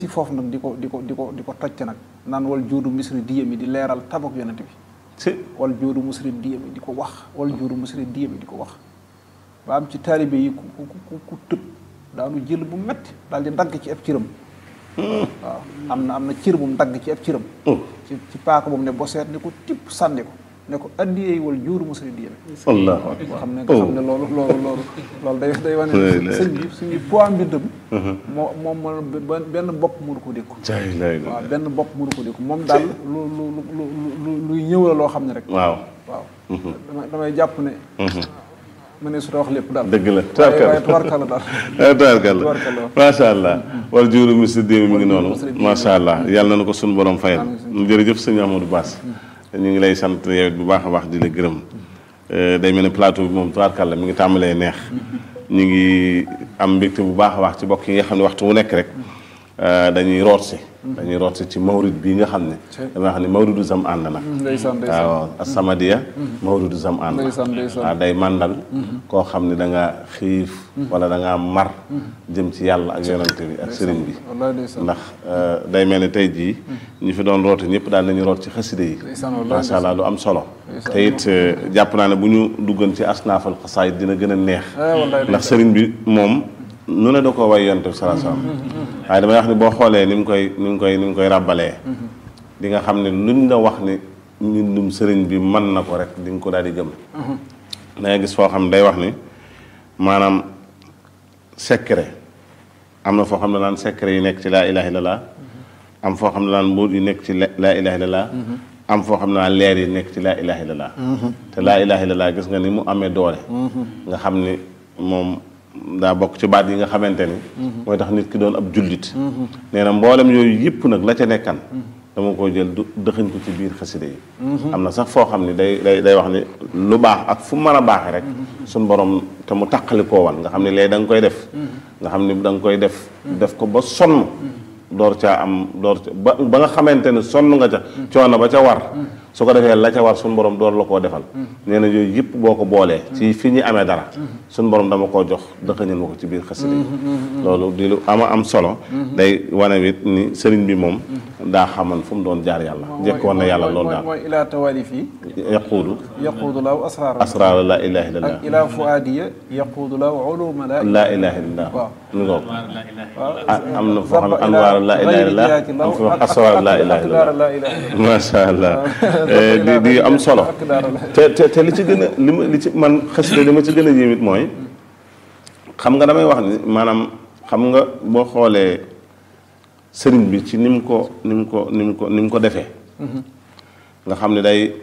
ci foofu nag di ko di ko di ko di ko tocc nag naan wal juudu misri diyami di leeral tabak yonent bi si wal juudu misri diyami di ko wax wal juudu misri diyami di ko wax ba am ci taalibe yi ku ku ku ku tëb daanu jël bu metti daal di dagg ci ab cëram waaw am na am na cër bu mu dagg ci ab cëram ci ci paaka boobu ne boseet ne ko tipp sànni ko ne ko addiyee wal juudu misri diyami allahu boo xam ne nga xam ne loolu loolu loolu loolu day day wane ne sëñ bi suñu poids mbindam moo moom moo benn benn bopp mënu ko dékku jaay lay la waaw benn bopp mënu ko dékku moom daal lu lu lu lu luy ñëw la loo xam ne rek waaw waaw damay damay jàpp ne ma ne su ta wax lépp daal dëgg la waaye waaye tubarkalla daal tabarkalla Tubarkalla. macha allah wal juuru misri déemi mi ngi noonu Misri déemi. macha allah yàlla na ko suñu borom fayal jërëjëf sëñ Amadou Bass ñu ngi lay sant yow it bu baax a baax di la gërëm Euh, day mel ne plateau bi moom tubaarkàlla mi ngi tàmbalee neex ñu ngi am mbégte bu baax a baax ci bokk yi nga xam ne waxtu wu nekk rek euh, dañuy root si dañuy root si ci mawrid bii nga xam ne dama xam ne mawridu zam ànd nag ndeysaan ndeysaan waaw asamadiya mawridu zam ànd ndeysaan ndeysaan waaw day màndal koo xam ne da nga xiif wala da ngaa mar jëm ci yàlla ak yonante bi ak sëriñ bi wallaay ndeysaan ndax euh, day mel ne tey jii ñu fi doon roote ñëpp daal nañu root ci xaside yi ndeysaan wallaay macha allah lu am solo Ndeysaan. te it euh, jàpp naa ne bu ñu duggoon ci asnaafal xasaayid dina gën a neex Eh, wallaay ndax sëriñ bi moom nu ne da ko way yonte bi salaa salaam waaye damay wax ni boo xoolee ni mu koy ni mu koy ni mu koy ràbbalee di nga xam ne luñ la wax ni mbindum sëriñ bi mën na ko rek di nga ko daal di gëm da ngay gis foo xam ne day wax ni maanaam secret am na foo xam ne naan secret yi nekk ci laa ilaha illallah am foo xam ne naan mbuut yi nekk ci la- laa ilaha illallah am foo xam ne naan leer yi nekk ci laa ilaha illallah te laa ilaha illallah gis nga ni mu amee doole nga xam ni moom daa bokk ci baat yi nga xamante ni mooy tax nit ki doon ab jullit nee na mboolem yooyu yëpp nag la ca nekkan dama ko jël du dëxëñ ko ci biir xasida yi am na sax foo xam ni day day day wax ni lu baax ak fu mu mën a baaxee rek suñ borom te mu taqali koo wan nga xam ne léegi da nga koy def nga xam ni da nga koy def def ko ba sonn door caa am door ca ba ba nga xamante ne sonn nga ca coono ba ca war su ko defee la ca war suñu borom door la koo defal nee na yooyu yëpp boo ko boolee ci fi ñu amee dara suñu borom dama koo jox dëxëñal ma ko ci biir xasida yi loolu di lu ama am solo day wane wit ni sëriñ bi moom daa xaman fu mu doon jaar yàlla jekkoon na yàlla loolu daal mooy ilaa tawaalif yi yaquudu yaquudu laaw asraar asraar la ilaha illallah ak ilaa fuaadiya yaquudu laaw uluma la laa ilaha illallah waaw mu ngoog waaw ah am na foo xam ne anwaar laa ilaha illallah am foo xam asraar laa ilaha illallah laa ilaha illallah macha allah Eh, di di am solo ak daara la te te te li ci gën a li ma li ci man xasida li ma ci gën a yéemit mooy xam nga damay wax ni maanaam xam nga boo xoolee sëriñ bi ci ni mu ko ni mu ko ni mu ko ni mu ko defee nga xam ne day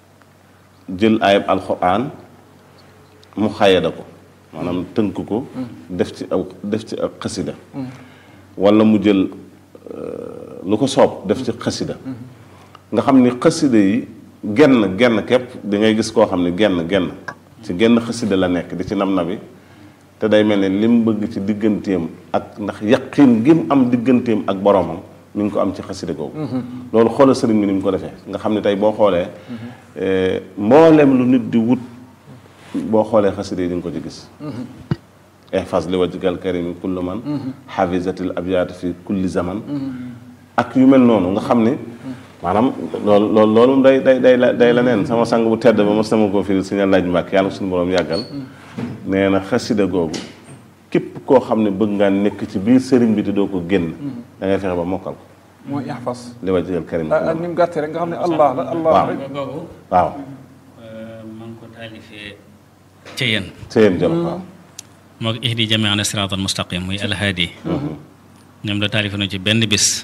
jël ayab alxuraan mu xayada ko maanaam tënk ko def ci aw def ci ak xasida wala mu jël euh, lu ko soob def ci xasida nga xam ni xasida yi genn genn képp di ngay gis koo xam ne genn genn ci genn xasida la nekk di ci nam na bi te day mel ne lim bëgg ci digganteem ak ndax yaqin gi mu am digganteem ak boromam mi ngi ko am ci xasida googu loolu xoolal sëriñ bi ni mu ko defee nga xam ne tey boo xoolee eh, mbooleem lu nit di wut boo xoolee xasida yi di nga ko ci gis ihfas li wajhikal karimi kullu man hafizatil abyaat fi kulli zaman ak yu mel noonu nga xam ni maanaam loolu loolu loolu moom day day day la day la neen sama sang bu tedd ba ma sama ko firi suñu laaj mbàkk yàlla suñu borom yàggal nee na xasida googu képp koo xam ne bëgg ngaa nekk ci biir sëriñ bi te doo ko génn da ngay fexe ba mokkal ko mooy ihfas li wajhikal karimi ah ni mu gàttee rek nga xam ne allah la allah waaw rek boobu waaw maa ngi ko taalifee ca yéen sa yéen jël waaw moo ko ihdi jamiana siraat al mustaqim muy alhaadi ñoom la taalife na ci benn bis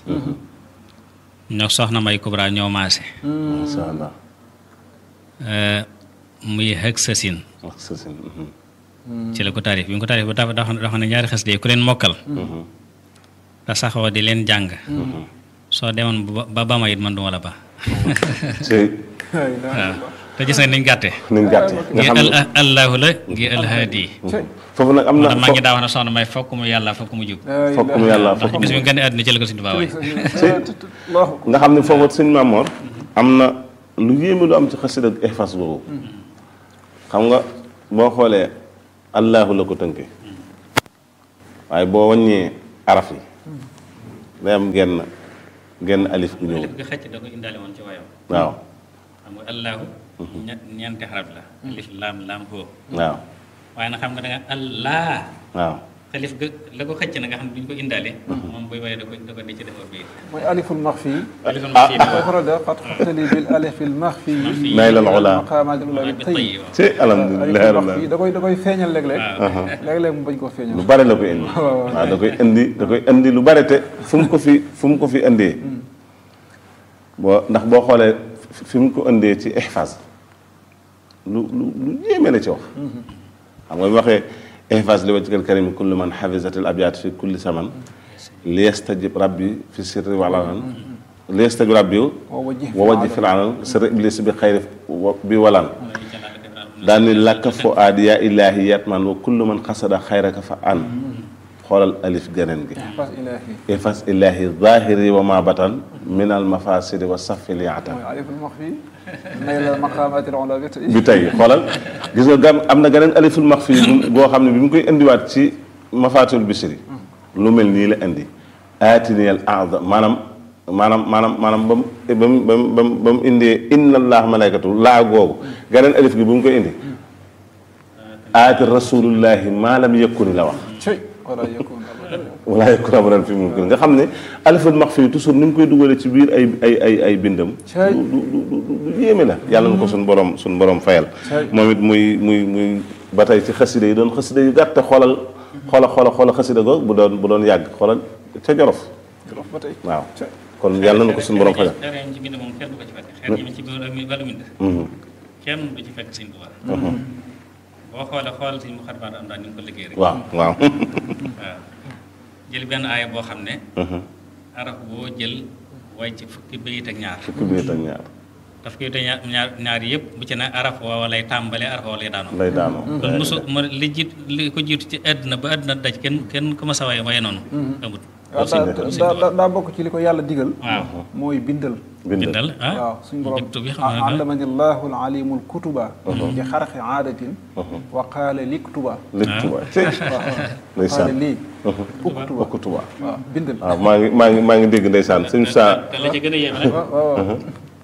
ñoo soxna may kubra ñoo maase masha allah muy hëg sasin wax sa sin ci la ko taalif bi mu ko taalif ba dafa dafa dafa ne ñaari xas de ku leen mokkal te saxoo di leen jàng soo demoon ba ba ba ma it man duma la ba ci waaw te gis nga niñ gàtte niñ gàtte nga gi xam al ne allahu la gi alhaadi foofu nag am na maa ngi daa wax ne soxna may fokk mu yàlla fokk mu jub fokk mu yàlla ndax fokk bis bi mu gën a àdduna ci la ko suñu Tuubaa waay allahu nga xam ne foofu sëñ Maamoor am na lu yéeme lu am ci xasida ak ihfas boobu xam nga boo xoolee allahu la ko tënkee waaye boo wàññee araf yi day am genn genn alif gu ñëw alif ga xëcc da ko indaale woon ci waayam waaw xam nga allahu ñett ñeenti xarab la alif laam laam hoo waaw waaye nag xam nga da nga allah waaw alif ga la ko xëcc na nga xam ne duñ ko indaale moom buy waaye da ko da ko di ci defar biir mooy aliful maxfi aliful maxfi mooy faral de qad xattali bil alifil maxfi Nayl al ula. maqaamatil ula bi bi tayyi tayyi waaw ci alhamdulilah aliful rabbil maxfi da koy da koy feeñal léeg-léeg waaw léeg-léeg mu bañ koo feeñal lu bare la koy indi waaw, waaw. waaw da koy indi da koy indi lu bare te fu mu ko fi fu mu ko fi indee boo ndax boo xoolee fi- fi mu ko indee ci ihfaz lu lu lu yéeme la ci wax xam nga bi waxee ihfaz li wajhikal karimi kullu man hafizatil abyat fi kulli saman li yastajib rabbi fi sirri wal alan li yastajib rabbi wa wajjih wa wajji fil alan sirri iblis bi xayri wa- bi walan daal ni lakka fo aadi yaa ilaahi yatman wa kullu man xasada xayraka fa an xoolal alif geneen gi fas ilaahi ifas ilaahi zahiri wa ma batan min al mafasidi wa safil yaatan mooy aliful maxfi nayl maqaamatil ula bi tayyi bi tey xoolal gis nga gam am na geneen aliful maxfi bu boo xam ne bi mu koy indiwaat ci mafatul bisri lu mel nii la indi aatiniyal aza maanaam maanaam maanaam maanaam ba mu ba mu ba mu ba mu ba mu indee inna allah malaykatu laa googu geneen alif gi bu mu koy indi aati rasulullahi maa lam yëkkuni la wax cey wala yakun abadan wala yakun abadan fi mumkin nga xam ne aliful maxfi toujours ni mu koy dugalee ci biir ay ay ay ay bindam Cay. lu lu lu lu yéeme la yàlla na ko suñ borom suñ borom fayal Cay. moom it muy muy muy ba tey ci xasida yi doon xasida yu gàtt xoolal xoola xoola xoola xasida go bu doon bu doon yàgg xoolal ca jorof jolof ba tey waaw cey kon yàlla na ko suñ borom fayal xeer yi ci bind moom kenn du ko ci fekk xeer yi ci biir wàllu bind Mhm. kenn du ci fekk sëñ Tuubaa boo xoolee xoolal sëñ mu xarbaat am daal ni mu ko liggéey rek waaw waaw waaw jël benn aaya boo xam ne Mhm. araf boo jël way ci fukki bayit ak ñaar fukki biir ak ñaar daf koy te ñaar ñaar ñaar yëpp bu ci ne araf woowa lay tàmbalee araf woowa lay daanoo lay daanoo loolu mosu ma li jiit li ko jiitu ci àdduna ba àdduna daj kenn kenn ku ma sa waye waye noonu amut waaw daa daa daa- daa bokk ci li ko yàlla digal waaw mooy bindal bindal bindal ah waaw suñ borom jubtu bi xam nga allamani llahu alalimul kutuba bi xarxi aadatin wa qaala liktuba lépp tuba ci waaw qaala ndeysaan lii uktuba bokk tuba waaw bindal waaw maa ngi maa ngi maa ngi dégg ndeysaan suñ saa te la ca gën a yéeme nag waaw waaw waaw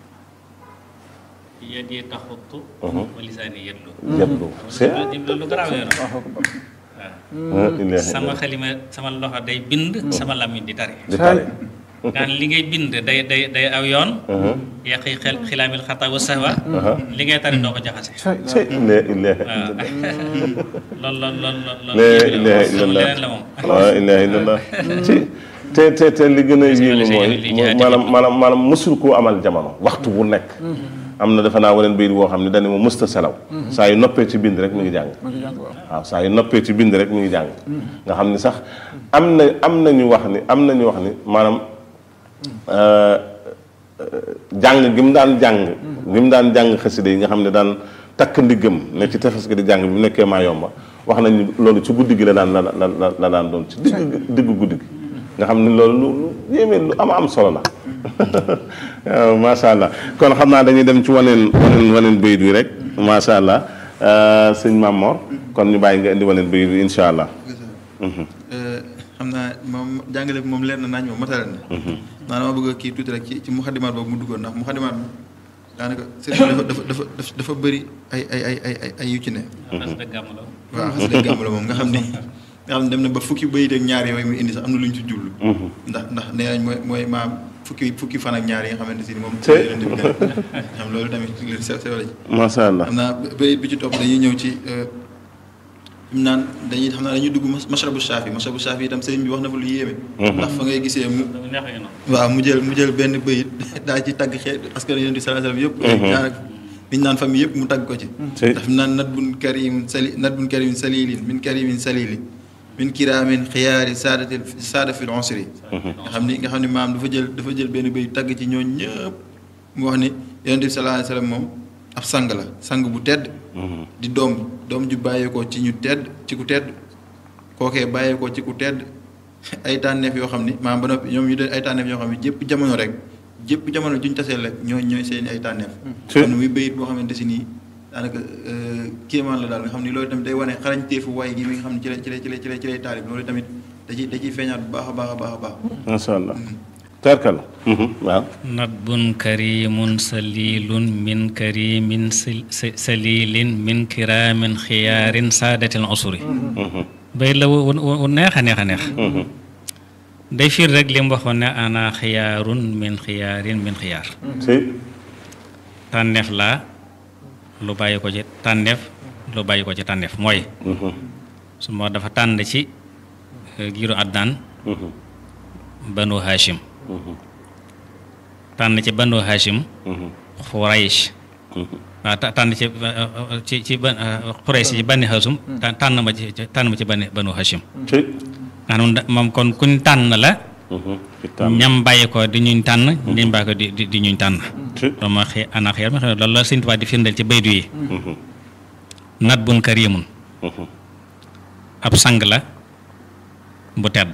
yadi taxuttu wa lisaani yeddu yetlu c'est lu garaaw yoonu waaw akbar waaw sama xalima sama loxo day bind sama làmmiñ di tari di tare ngaan li ngay bind day day day aw yoon yaqi xel xilaamil xata wa sahwa li ngay tari doo ko jaxase cey ci la ilaha waaw loolu loolu loolu loolu la ilaha illallah leneen la moom la ilaha illallah ci te te te li gën a yéeme mooy mooy maanaam maanaam maanaam mësul koo amal jamono waxtu bu nekk am na defe naa waneen bayit woo xam ne dañu ma mësta selaw saa yu noppee ci bind rek mi ngi jàng ma ngi jàng waaw waaw saa yu noppee ci bind rek mi ngi jàng nga xam ni sax am na am na ñu wax ni am na ñu wax ni maanaam euh, euh, jàng gi mu daan jàng gi mu daan jàng xasida yi nga xam ne daan takk ndiggam ne ci tefes gi di jàng bi mu nekkee maa yomba wax nañ ni loolu ci guddi gi la daan la la la la daan doon ci digg diggu guddi gi nga xam ni loolu lu lu yéeme lu am am solo la waaw macha allah kon xam naa dañuy dem ci waneen waneen waneen bayit wi rek macha allah euh, sëñ Mamor kon ñu bàyyi nga indi waneen bayit wi incha allah xam naa moom jàngale bi moom leer na nañ moom matale na naa dama bëgg a kii tuuti rek ci ci muxadimaat boobu mu duggoon ndax muxadimaat bi daanaka sëriñ bi dafa dafa dafa dafa bëri ay ay ay ay ay ay yu ci ne xas dëgg gàmm la waaw xas dëgg gàmm la moom nga xam ne nga xam ne dem na ba fukki bayit ak ñaar yooyu muy indi sax am na lu ñu ci jublu ndax ndax nee nañ mooy mooy maam fukki fukki fan ak ñaar yi nga xamante si ni moom Te- leen di xam loolu tamit li sew sew la ci macha allah xam naa bayit bi ci topp dañuy ñëw ci im naan dañuy xam naa dañuy dugg mashrabu shaafi mashrabu shaafi itam sëriñ bi wax na fa lu yéeme ndax fa ngay gisee mu dama neex nga noonu waaw mu jël mu jël benn bayit daa ci tagg xeet askan yonent bi sallallahu alayhi wasallam yëpp daanaka liñ naan famille yëpp mu tagg ko ci Ci. daf naan nat bun karim sali nat bun karimin salilin min karimin salilin min kiraamin xiyaari saadatil saada fil onsri nga xam ni nga xam ni maam dafa jël dafa jël benn bayit tagg ci ñooñ ñëpp mu wax ni yonent bi sallallahu alayhi wasallam moom ab sang la sang bu tedd di doom doom ju bàyyeekoo ci ñu tedd ci ku tedd kookee bàyyeekoo ci ku tedd ay tànneef yoo xam ni maanaam ba noppi ñoom ñu de ay tànneef yoo xam ne jépp jamono rek jépp jamono juñ taseel rek ñooy ñooy seen ay tànneef Ci. xam ne muy bayit boo xamante si nii daanaka kéemaan la daal nga xam ni loolu tamit day wane xarañteefu waay gi mi nga xam ne ci la ci la ci la ci la ci lay taalib loolu tamit da ciy da ciy feeñaat bu baax a baax a baax a baax macha allah tarkal waaw nadbun karimun salilun min karimin sil- si- salilin min kiraamin xiyaarin saadatil usuri bay la wu wu- wu neex a neex a neex day fiir rek li mu waxoon ne ana xiyaarun min xiyaarin min xiyaar si tànneef laa lu bàyyi ko ci tànneef lu bàyyi ko ci tànneef mooy su ma dafa tànn ci eh, giiru Adnaan banu Hashim tànn ci banu Hashim Xuraysh waaw ta- tànn ci eh, ci ci ban Xuraysh ci bani Hashim ta- tànn ma ci ci- tànn ma ci bani banu Hashim si nga xam ne moom kon kuñ tànn la ci tànn ñam bàyyi ko di ñuñ tànn ñam bàyyi ko di di di ñuñ tànn si loolu ma xëy ana xëy na loolu la Sëñ Tuubaa di firndeel ci baydu yi nat bun karimun ab sang la bu tedd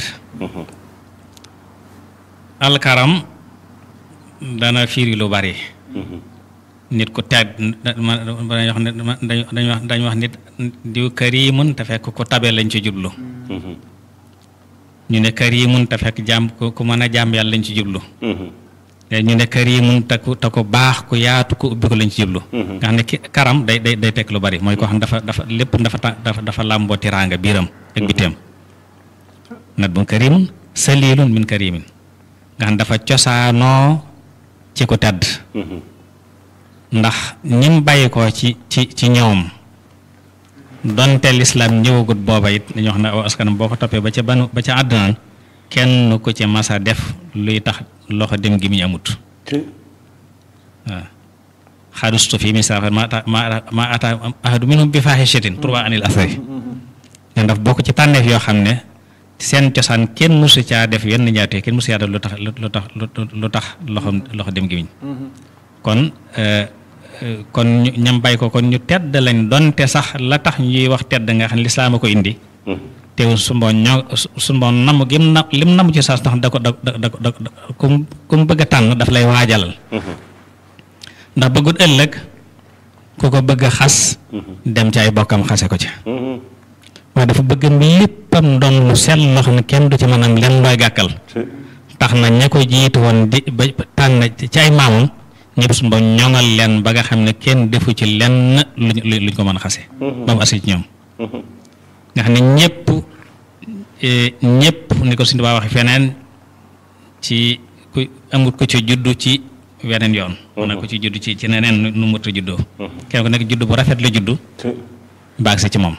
alkaram dana firi lu bari nit ku tedd ma dañuy wax ne dañuy wax dañuy wax nit diw karimun te fekk ku tabe lañ ci jublu ñu ne karimun te fekk jàmm ku ku mën a jàmm yàlla lañ ci jublu te ñu ne karimun te ku te ku baax ku yaatu ku ubbi ko lañ ci jublu nga xam ne ki karam day day day tekk lu bari mooy koo xam dafa dafa lépp dafa ta- dafa dafa làmboo tiraanga biiram ak biteem nat bun karimun salilun min karimin nga xam dafa cosaanoo ci ku tedd ndax ñim bàyyi ko ci ci ci ñoom donte lislaam ñëwagut booba it dañuy wax ne aw askan boo ko toppee ba ca banu ba ca àddunaan kenn ku ci masa def luy tax loxo dem gi mu amut si waaw xadustu fi misaal ma ata ma ma ata ahadu minhum bi faahishatin turwa anil asari ne daf bokk ci tànneef yoo xam ne seen cosaan kenn musu caa def yenn ñaatee kenn musu caa def lu tax lu tax lu tax loxo loxo dem gi kon euh, euh, kon ñu ñam bay ko kon ñu tedd lañ donte sax la tax ñuy wax tedd nga xam ne lislaam a ko indi teew su mboon ñoo su mboon namm gi mu na lim namm ci saas tax da ko da da da da kum ku mu bëgg a tànn daf lay waajalal ndax bëggut ëllëg ku ko bëgg a xas dem ci ay bokkam xase ko ci waaye dafa bëgg léppam doon lu sell loo xam ne kenn du ci mën am lenn looy gàkkal si tax na ña ko jiitu woon di ba tànn ci ay maamam ñëpp suñu ba ñoŋal leen ba nga xam ne kenn defu ci lenn luñ luñ ko mën a xase ba mu asi ci ñoom nga xam ne ñëpp eh, ñëpp ni ko suñu baa waxe feneen ci ku amut ko ci juddu ci weneen yoon mu ne ko ci juddu ci ci neneen nu nu mut a juddoo kenn ku nekk juddu bu rafet la juddu si baag si ci moom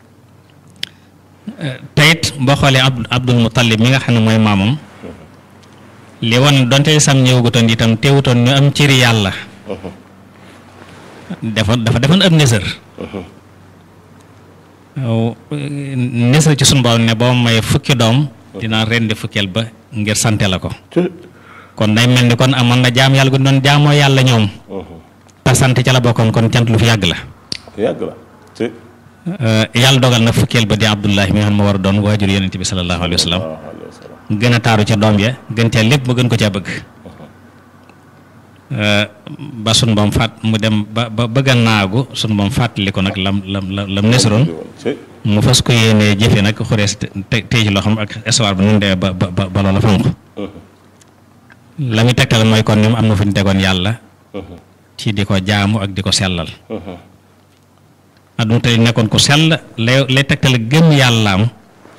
teyit boo xoolee Abd Abdul Muttalib mi nga xam ne mooy maamam li woon donte sam ñëwagutoon itam teewutoon ñu am cëri yàlla dafa dafa defoon ab nësër waaw nësër ci sunu borom ne boo may fukki doom dinaa rendi fukkeel ba ngir sante la ko si kon day mel ni kon amoon na jaam yàlla gu doon jaamoo yàlla ñoom te sant ca la bokkoon kon cant lu fi yàgg la yàgg la si yàlla dogal na fukkeel ba di Abdullahi mi nga xam ne moo war a doon waajur yonent bi sallallahu alayhi wa sallam waaw alayhi wa salaam gën a taaru ca doom ya gën caa lépp mu gën ko caa bëgg ba sun boom faat mu dem ba ba bëgg a naagu sun boom fàttali ko nag lam lam lam lam nesaroon si mu fas ko yéenee jëfe nag xurees te tey ci loo xam ak histoire bi nu mu demee ba ba ba ba loola fanq la muy tegtal mooy kon ñoom am na fu ñu tegoon yàlla ci di ko jaamu ak di ko sellal adduna tey nekkoon ku sell lay lay tegtal gëm yàllaam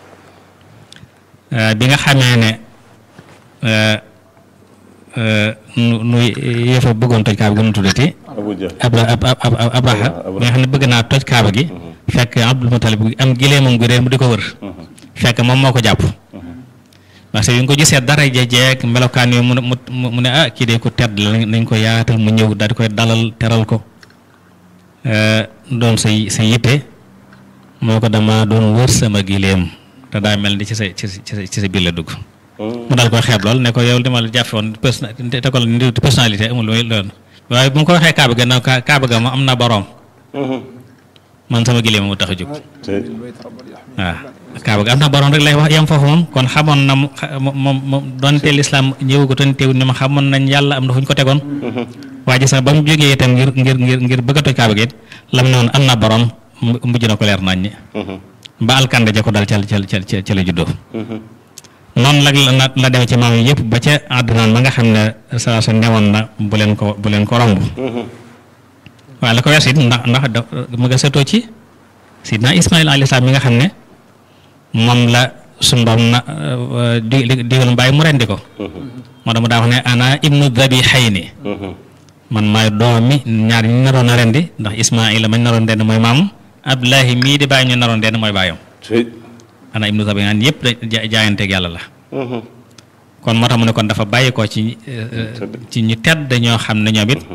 euh, bi nga xamee ne euh, euh, nu nu yëfa bëggoon toj kaaba gi nu tuddati Abu Jahl abra ab ab ab abraha bi nga xam ne bëgg naa toj kaaba gi fekk Abdul Mutalib am gileemam gu réer mu di ko wër fekk moom moo ko jàpp parce que bi nga ko gisee dara jeeg melokaan yooyu mu ne mu mu ne ah kii de ko tedd la nañ ko yaatal mu ñëw daal di koy dalal teral ko doon sa sa yitte moo ko dama doon wër sama gileem te daa mel ni ci sa ci sa ci sa biir la dugg mu daal koy xeeb lool ne ko yow li ma la jàppe woon persona te ko la personnalité amul lu loolu waaye bu mu ko waxee kaaba ga na kaaba ga ma am na boroom man sama gileem mu tax a jóg si waaw kaaba ga am na boroom rek lay wax yam foofu moom kon xamoon na mu moom moom donte lislaam ñëwagutoon teewul ni ma xamoon nañ yàlla am na fu ñu ko tegoon waaye gis nga ba mu jógee itam ngir ngir ngir ngir bëgg a toj kaaba gi it lam ne woon am na boroom mu mujj na ko leer nañ ñi ba alkande ja ko dal ca ca ca ca la juddoo noonu lag la la demee ci maam yi yëpp ba ca àddunaan ma nga xam ne saa su newoon na bu leen ko bu leen ko romb waaye la ko wees it ndax ndax da mu nga setoo ci sidna Ismaïl alayhi salaam mi nga xam ne moom la suñu doom na di digal mbaay mu rendi ko moo tax mu daa wax ne ana ibnu dabihayni man maay doomi ñaar ñu naroon a rendi ndax Ismaïla mañ naroon rendi mooy maam Abdullahi mii di bàyyi ñu naroon rendi mooy bàyyam ana ibnu dabihayni yëpp da jaayanteeg yàlla la kon moo tax mu ne kon dafa bàyyi ko ci ci ñu tedd ñoo xam ne ñoom it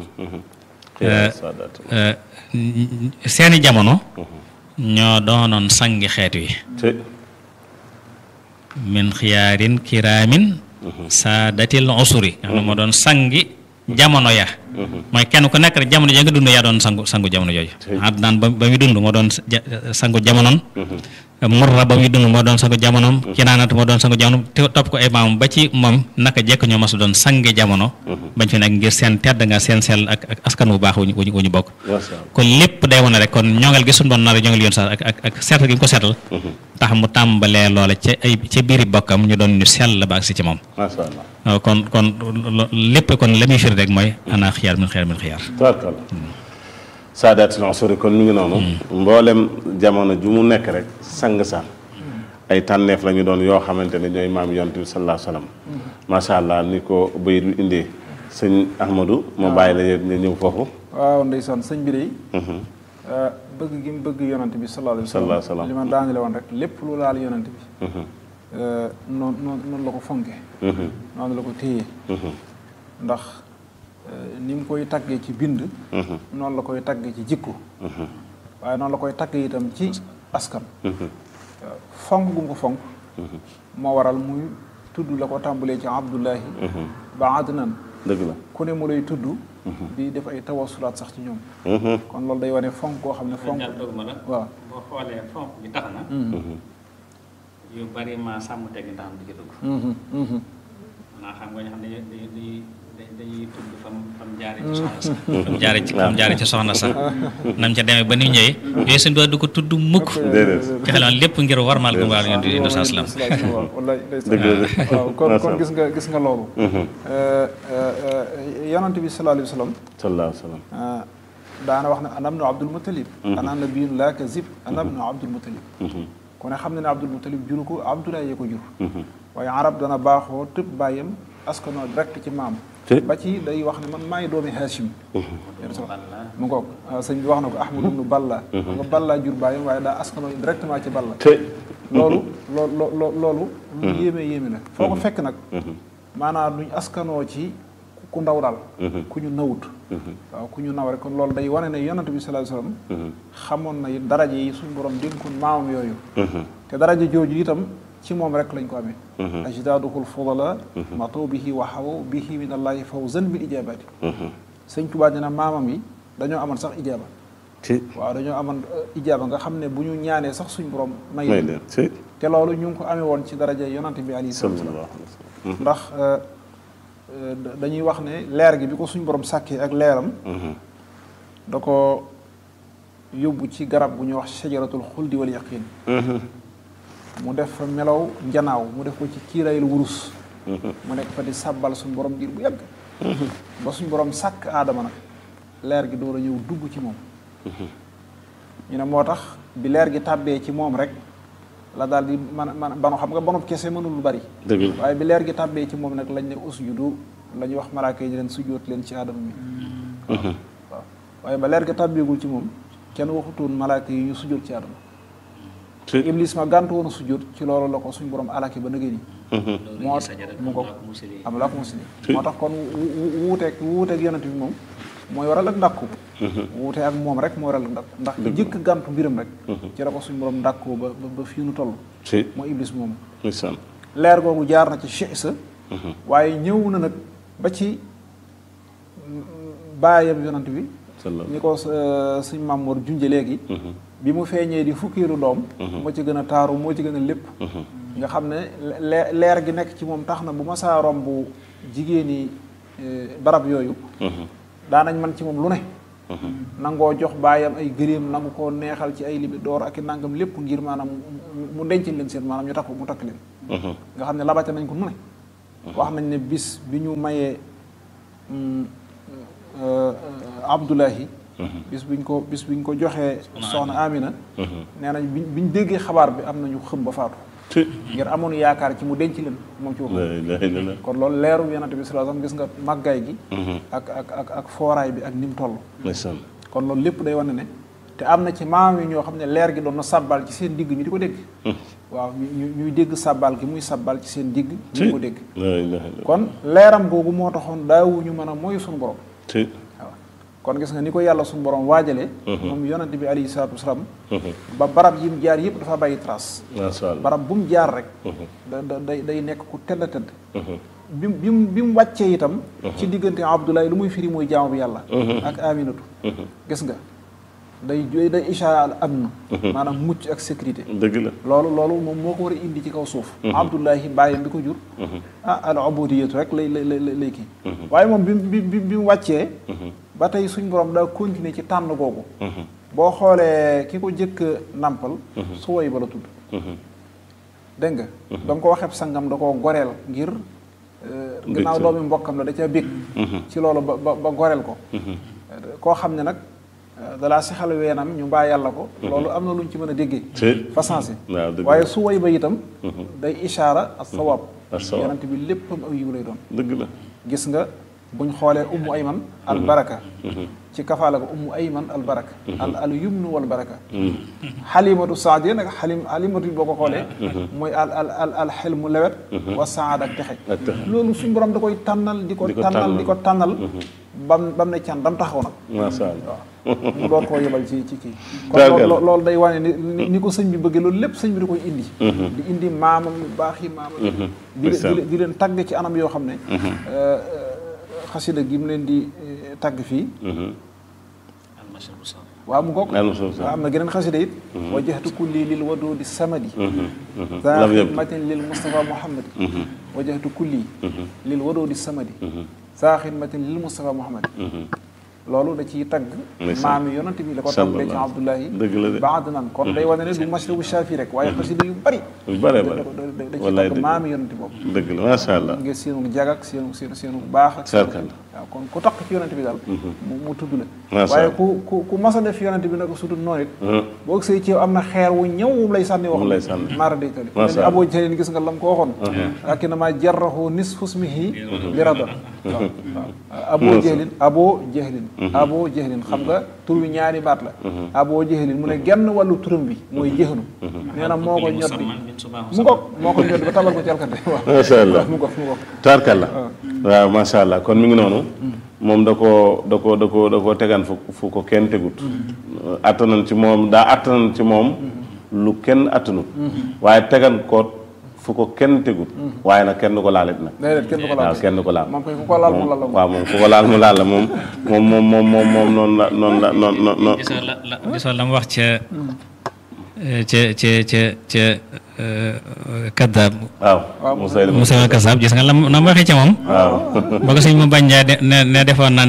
seeni jamono ñoo doonoon sangi xeet wi min xiyaarin kiraamin saadatil usuri nga xam ne moo doon sangi jamono ya mooy kenn ku nekk rek jamono ja nga dund yaa doon sangu sangu jamono jooju Adnaan ba ba muy dund moo doon sangu jamonoom Murra ba muy dund moo doon sangu jamonoom Kinaanat moo doon sangu jamonoom te topp ko ay maam ba ci moom naka jekk ñoo mas doon sangi jamono bañ fi nekk ngir seen tedd nga seen sell ak ak askan wu baax wuñu wu ñu bokk kon lépp day wane rek kon ñongal gi suñu doon nar a ñongal yoon sax ak ak ak seetal gi ñu ko seetal tax mu tàmbalee loola ca ay ca biiri bokkam ñu doon ñu sell ba agsi ci moom kon kon lépp kon la muy firi rek mooy ana xiyaar min xiyaar min xiyaar tabarkalla saadaati usuri kon mi ngi noonu mboolem jamono ju mu nekk rek sang sa ay tànneef la ñu doon yoo xamante ne ñooy maam yonent bi sallallahu alayhi wasallam macha allah ni ko bayit bi indee sëñ Ahmadou ma bàyyi la nga ñëw foofu waaw ndeysaan sëñ bi de bëgg gi mu bëgg yonent bi sallallahu alayhi wasallam li ma daanele woon rek lépp lu laal yonent bi noonu noonu noonu la ko fonke noonu la ko téye ndax ni mu koy taggee ci bind noonu la koy taggee ci jikko waaye noonu la koy taggee itam ci askan fonk gu mu ko fonk moo waral muy tudd la ko tàmbalee ci abdullahi ba adnan dëgg la ku ne mu lay tudd di def ay tawasulaat sax ci ñoom kon loolu day wane fonk koo xam ne fonk waaw boo xoolee fonk bi tax na yu bari ma sàmm teg ndax am di ci dugg naa xam nga ñu xam ne dañuy dañuy tudd fam fam jaare ci soxna sax fam jaare ci fam jaare ci soxna sax nam ca demee ba ni ñëwee yooyu suñu doon du ko tudd mukk ci xeloon lépp ngir warmal gu mbaal yonent bi saa salaam wallaay waaw kon kon gis nga gis nga loolu yonent bi sallallahu alayhi wa sallam sallallahu alayhi wa sallam daana wax ne ana ibnu abdul muttalib ana nabiyun laa kazib ana ibnu abdul muttalib ku ne xam ne ne abdul muttalib juru ko abdoulaye yee ko jur waaye arab dana baaxoo tëb bàyyam askanoo direct ci maam ba ci day wax ne man maay doomi Hachim mu ngoog sëñ bi wax na ko ahmadu ibnu balla nga balla jur bàyyam waaye daa askanoo directement ci balla loolu loo loo loolu lu yéeme yéeme la foo ko fekk nag maanaam duñ askanoo ci ku ndaw daal ku ñu nawut waaw ku ñu naw rek kon loolu day wane ne yonent bi sallallahu alayhi wasallam xamoon na daraje yi suñ borom dénkoon maamam yooyu te daraje jooju itam ci moom rek lañ ko amee ajdaaduhul fudala mataw bihi wa xawaw bihi min allahi fawzan bil ijaabati sëñ Tuubaa dina maamam yi dañoo amoon sax ijaaba waaw dañoo amoon ijaaba nga xam ne bu ñu ñaanee sax suñ borom may leen te loolu ñu ngi ko amee woon ci daraje yonent bi alayhi salaatu wasalaam ndax dañuy wax ne leer gi bi ko suñ borom sàkkee ak leeram da ko yóbbu ci garab bu ñuy wax sajaratul xuldi wal yaqin mu def fa melaw njanaaw mu def ko ci kiirayul wurus mu nekk fa di sàbbal suñ borom ngir bu yàgg ba suñ borom sàkk aadama nag leer gi door a ñëw dugg ci moom ñu ne moo tax bi leer gi tàbbee ci moom rek la daal di man man banu xam nga banub kese mënul lu bari waaye bi leer gi tàbbee ci moom nag lañ ne usjudu la ñuy wax malaaka yi leen sujjóot leen ci aadama mi waaw waaye ba leer gi tàbbeegul ci moom kenn waxutoon malaaka yi ñu sujjóot ci aadama iblis ma gàntu woon a sujjóot ci loolu la ko suñ borom alaki ba nëgëni moo mu ko am la ko musli moo tax kon wuuteeg wuuteeg yonent bi moom mooy waral ak ndàkku wuute ak moom rek moo waral ak ndàkku ndax jëkk gàntu mbiram rek ci la ko suñ borom ndàkkoo ba ba fii nu toll moo iblis moomu leer googu jaar na ci cheikh sa waaye ñëw na nag ba ci baayam yonent bi ñi ko suñ Mamour junje léegi bi mu feeñee di fukkiiru doom moo ci gën a taaru moo ci gën a lépp nga xam ne leer gi nekk ci moom tax na bu ma saa romb jigéeni barab yooyu daanañ man ci moom lu ne nangoo jox baayam ay gëléem nangu koo neexal ci ay libi door ak i nangam lépp ngir maanaam mu- mu denc leen seen maanaam ñu takk mu takk leen nga xam ne labate nañ ko nu ne wax nañ ne bis bi ñu mayee mm, euh, euh, Abdullahi bis biñ ko bis biñ ko joxee soxna Amina nee nañ biñ biñ déggee xabaar bi am nañu xëm ba faatu ci ngir amoon yaakaar ci mu denc leen moom ci boppam la ilaha illallah kon loolu leeru yonante bi sallallahu alayhi wasallam gis nga màggaay gi ak ak ak ak fooraay bi ak ni mu toll ndeysaan kon loolu lépp day wane ne te am na ci maam yi ñoo xam ne leer gi doon na sàbbal ci seen digg ñu di ko dégg waaw ñu ñu- ñuy dégg sàbbal gi muy sàbbal ci seen digg ñu di ko dégg la ilaha illallah kon leeram googu moo taxoon daawuñu mën a mooy suñu borom ci waaw kon gis nga ni ko yàlla suñu borom waajalee moom yonante bi alayhi salaatu wasalaam ba barab yi mu jaar yëpp dafa bàyyi trace masha Allah barab bu mu jaar rek da da day day nekk ku tedd a tedd bi mu bi mu bi mu wàccee itam ci diggante Abdoulaye lu muy firi mooy jaamu bi yàlla ak Aminatu gis nga day day day ishaara al amn maanaam mucc ak sécurité dëgg la loolu loolu moom moo ko war a indi ci kaw suuf Abdullahi bàyyam bi ko jur ah al ubudiyatu rek lay lay lay lay kii waaye moom bi mu bi bi bi mu wàccee ba tey suñ borom daa continuer ci tànn googu boo xoolee ki ko jëkk nampal su woy ba la tudd dégg nga ba mu ko waxee sangam da koo goreel ngir euh, gannaaw doomi mbokkam la da ca bég ci loolu ba ba ba goreel ko koo xam ne nag euh, dalaa sexal weenam ñu mbaa yàlla ko loolu am na lu ñu ci mën a déggee ci fa sensé waaw dëgg waaye la su woy ba itam day ishaara as sawaab as-sawaab. yonent bi léppam aw yiw lay doon dëgg la gis nga buñ xoolee ummu ayman al baraka ci kafaala ko ummu ayman al baraka al al yumnu wal baraka xalimatu saadiya nag xalim xalimatu boo ko xoolee mooy al al al al xel mu lewet wa saad ak texe ak texe. loolu suñ borom da koy tànnal di ko Di ko tànnal tànnal. di ko tànnal bam bam ne can dam taxaw nag masha Allah waaw mu doon koo yebal ci ci kii kon Targal. loolu loolu day wane ni ni- ni ko sëñ bi bëggee loolu lépp sëñ bi da koy indi di indi maamam yu baax yi maamam di leen- di ndeysaan. leen di leen tagg ci anam yoo xam ne euh, euh, xasida gi mu leen di euh, tagg fii waaw mu ngoog Al Masrur waaw am na geneen xasida it wajjahtu kulli lil wadudi samadi lam za yabdu. xidmatin lil mustafa muhammadi wajjahtu kulli lil wadudi samadi za xidmatin lil mustafa muhammadi loolu da ciy tagg Ndeysaan. maami yonante bi la ko tàmbalee ci Sallallahu. Abdullahi Dëgg la de. ba adnan kon day wane ne du masrabu shafi rek waaye xasida yu bari yu bare da bare da da da ciy wallaay tagg dëgg maami yonante boobu dëgg la masha Allah ngir seenu jag ak seenu seenu seenu baax ak seenu- Sarkal. waaw kon ku takk ci yonante bi daal mu mu tudd la Masha waaye Allah. ku ku ku mas a def yonante bi nag su dul noonu it boo gisee ci yow am na xeer wu ñëw moom lay sànni wax Moom lay sànni. maara day tali Masha ni Allah. aboo jëlin gis nga lam ko waxoon ak na ma jarrahu nisfu ismihi bi rada waaw waaw aboo jëlin aboo jëlin aboo jëlin xam nga tur wi ñaari baat la aboo jëlin mu ne genn wàllu turam bi mooy jëxnu nee na moo ko ñot bi mu ngoog moo ko ñot ba tabal ko ci alkante waaw Masha Allah. mu ngoog mu ngoog taarkalla waaw masha Allah kon mi ngi noonu moom da koo da ko da ko da koo tegan fu fu ko kenn tegut attanan ci moom daa attanan ci moom lu kenn attanut waaye tegan ko fu ko kenn tegut waaye nag kenn du ko laalit nag déedéet kenn du ko laal waaw kenn du ko laal moom koy ku ko laal mu laal la waaw moom ku ko laal mu laal la moom moom moom moom moom moom noonu la noonu la noonu noonu gisoo la la gisoo la mu wax ca ca ca ca ca kaddaab waaw Moussa Moussa Kassab gis nga la mu na mu waxee ca moom waaw ba ko sëñ mu bañ ne ne defoon na